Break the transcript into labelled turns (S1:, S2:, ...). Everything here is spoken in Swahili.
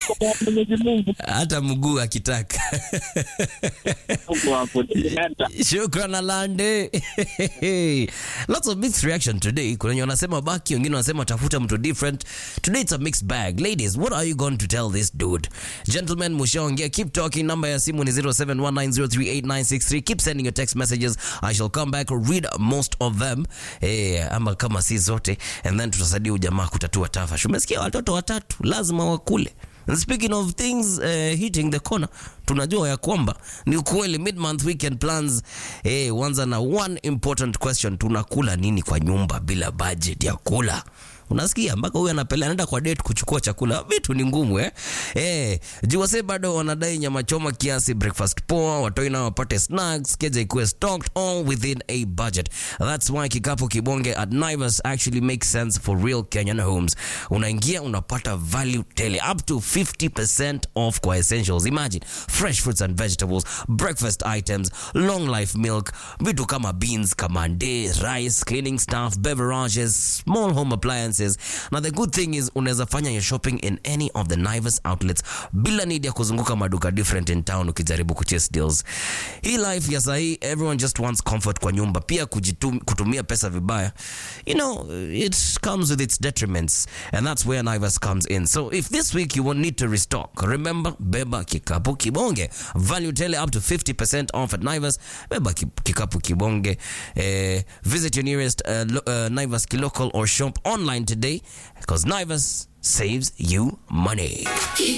S1: kwa Mwenyezi Mungu
S2: hata mguu akitaka
S1: huko hapo nimeenda.
S2: shukran alande lots of mixed reaction today kuna wenye wanasema baki wengine wanasema tafuta mtu different today it's a mixed bag ladies what are you going to tell this dude gentlemen mushaongea keep talking number ya simu ni 0719038963 keep sending your text messages i shall come back read most of them eh, ama kama si zote and then tutasaidia ujamaa kutatua tafash umesikia watoto watatu lazima wakule And speaking of things uh, hitting the corner, tunajua ya kwamba ni ukweli mid-month weekend plans eh, wanza na one important question, tunakula nini kwa nyumba bila budget ya kula? Unasikia mpaka huyu anapeleka anaenda kwa date kuchukua chakula, vitu ni ngumu eh. Eh, juwase bado wanadai nyama choma kiasi, breakfast poa, watoi nao wapate snacks, keja ikuwe stocked all within a budget. That's why kikapu kibonge at Naivas actually makes sense for real Kenyan homes. Unaingia unapata value tele up to 50% off kwa essentials. Imagine fresh fruits and vegetables, breakfast items, long life milk, vitu kama beans, kamande, rice, cleaning stuff, beverages, small home appliances. Now the good thing is unaweza fanya your shopping in any of the Naivas outlets bila need ya kuzunguka maduka different in town ukijaribu kuchase deals. Hii life ya sahi everyone just wants comfort kwa nyumba, pia kujitum, kutumia pesa vibaya. You know, it comes with its detriments and that's where Naivas comes in. So if this week you won't need to restock, remember beba kikapu kibonge. Value tele up to 50% off at Naivas. Beba ki- kikapu kibonge. Eh, visit your nearest uh, lo- uh, Naivas local or shop online today because Naivas saves you money.